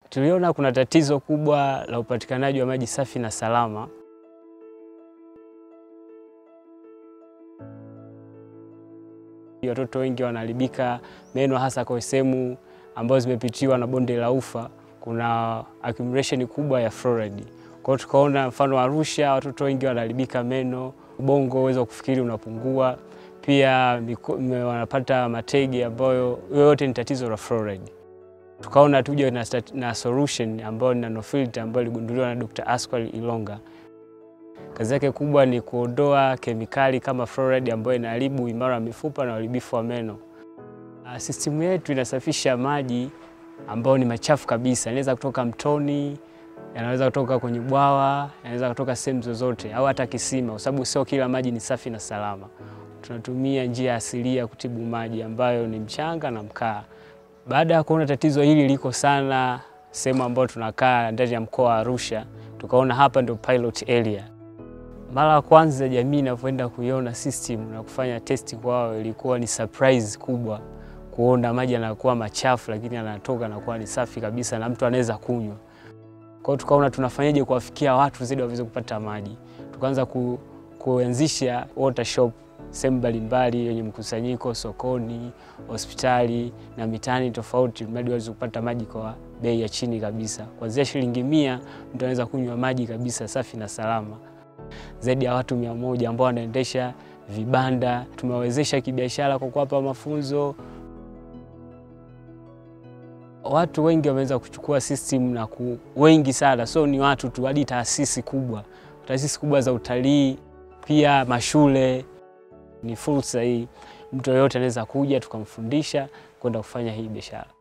Tuliona kuna tatizo kubwa la upatikanaji wa maji safi na salama. Watoto wengi wanaharibika meno hasa kwa sehemu ambazo zimepitiwa na bonde la ufa, kuna accumulation kubwa ya fluoride. Kwa hiyo tukaona mfano Arusha, watoto wengi wanaharibika meno, ubongo uwezo wa kufikiri unapungua, pia miko- wanapata matege ambayo yoyote ni tatizo la fluoride. Tukaona tuje na, stat- na solution ambayo ni nanofilter ambayo iligunduliwa na Dr. Askwel Ilonga. Kazi yake kubwa ni kuondoa kemikali kama fluoride ambayo inaharibu uimara wa mifupa na uharibifu wa meno. Ah, Sistimu yetu inasafisha maji ambayo ni machafu kabisa, inaweza kutoka mtoni, yanaweza kutoka kwenye bwawa, yanaweza kutoka sehemu zozote au hata kisima, kwa sababu sio kila maji ni safi na salama. Tunatumia njia asilia kutibu maji ambayo ni mchanga na mkaa. Baada ya kuona tatizo hili liko sana sehemu ambayo tunakaa ndani ya mkoa wa Arusha, tukaona hapa ndio pilot area. Mara ya kwanza jamii inavyoenda kuiona system na kufanya testi kwao, ilikuwa ni surprise kubwa kuona maji yanakuwa machafu, lakini yanatoka yanakuwa ni safi kabisa na mtu anaweza kunywa. Kwa hiyo tukaona tunafanyaje kuwafikia watu zaidi waweze kupata maji. Tukaanza ku, kuanzisha water shop sehemu mbalimbali yenye mkusanyiko, sokoni, hospitali na mitaani tofauti, mradi waweze kupata maji kwa bei ya chini kabisa. Kuanzia shilingi mia mtu anaweza kunywa maji kabisa safi na salama. Zaidi ya watu mia moja ambao wanaendesha vibanda tumewawezesha kibiashara kwa kuwapa mafunzo. Watu wengi wameweza kuchukua system na ku, wengi sana, so ni watu tu, hadi taasisi kubwa, taasisi kubwa za utalii, pia mashule. Ni fursa hii, mtu yoyote anaweza kuja tukamfundisha kwenda kufanya hii biashara.